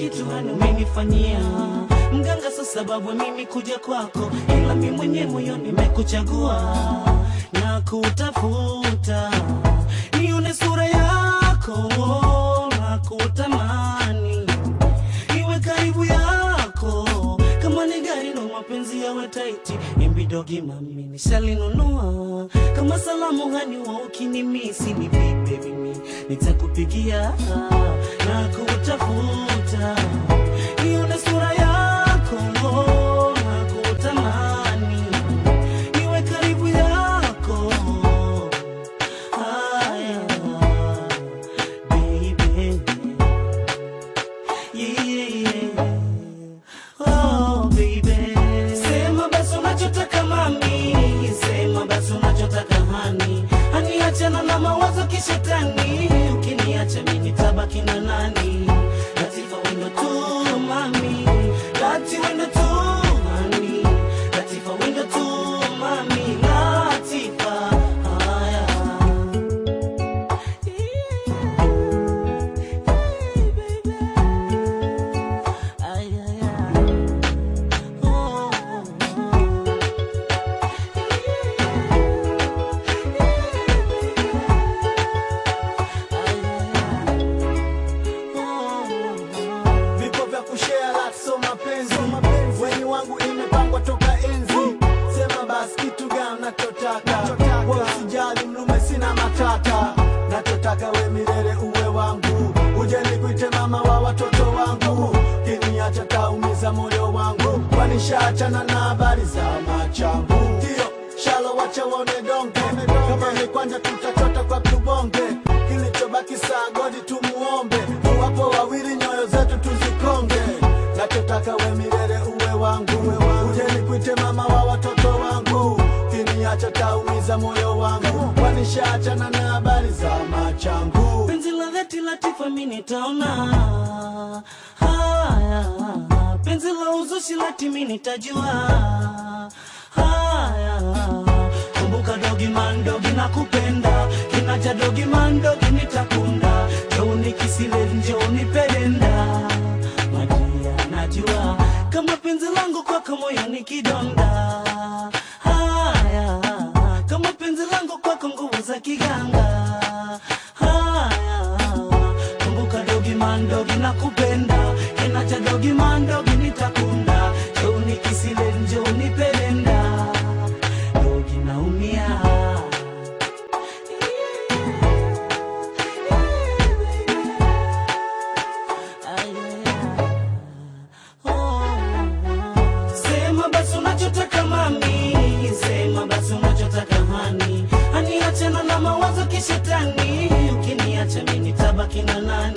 kitu hani umenifanyia mganga, so sababu mimi kuja kwako, ila mi mwenye moyo nimekuchagua na kutafuta nione sura yako na kutamani iwe karibu yako kama ni gari no mapenzi yawe taiti imbidogi mami nishalinunua kama salamu hani wa ukinimisi ni vipe mimi nitakupigia na kutafuta nione sura yako na kutamani iwe karibu yako haya baby Yeah. Oh, baby. Sema basi unachotaka mami, sema basi unachotaka hani, hani achana na mawazo kishetani, ukiniacha mimi nitabaki na nani? Latifa wendo tu mami, lati wendo tu hani, Latifa wendo tu mami, Latifa haya vipo vya kushare lati so mapenzi weni wangu imepangwa toka enzi sema basi kitu gani nachotaka we usijali mlume sina matata nachotaka we milele uwe wangu uje nikuite mama wa watoto wangu kiniacha taumiza moyo wangu kwanishaachana na habari za machangu ndio shalo wacha waone donge kama ni kwanja tutachota kwa tubonge kilichobaki saa godi tumuombe wapo wawili nyoyo zetu tuzikonge nachotaka we milele uwe wangu uje nikuite mama wa watoto wangu kiniacha taumiza moyo wangu kwanishaachana na habari za machangu penzi la dhati Latifa mi nitaona haya, penzi la uzushi Lati mi nitajua haya. Kumbuka dogi man dogi na kupenda kinacha dogi man dogi nitakunda joni kisile njoni pedenda madia najua kama penzi langu kwako moyoni kidonda haya kama penzi langu kwako nguvu za kiganga haya kumbuka dogi mandogi na kupenda kinacha dogi mandogi nitakunda joni kisile njoni pelenda dogi naumia Sema basi unachotaka mami, sema basi unachotaka hani, hani achana na mawazo kishetani, ukiniacha mimi nitabaki na nani?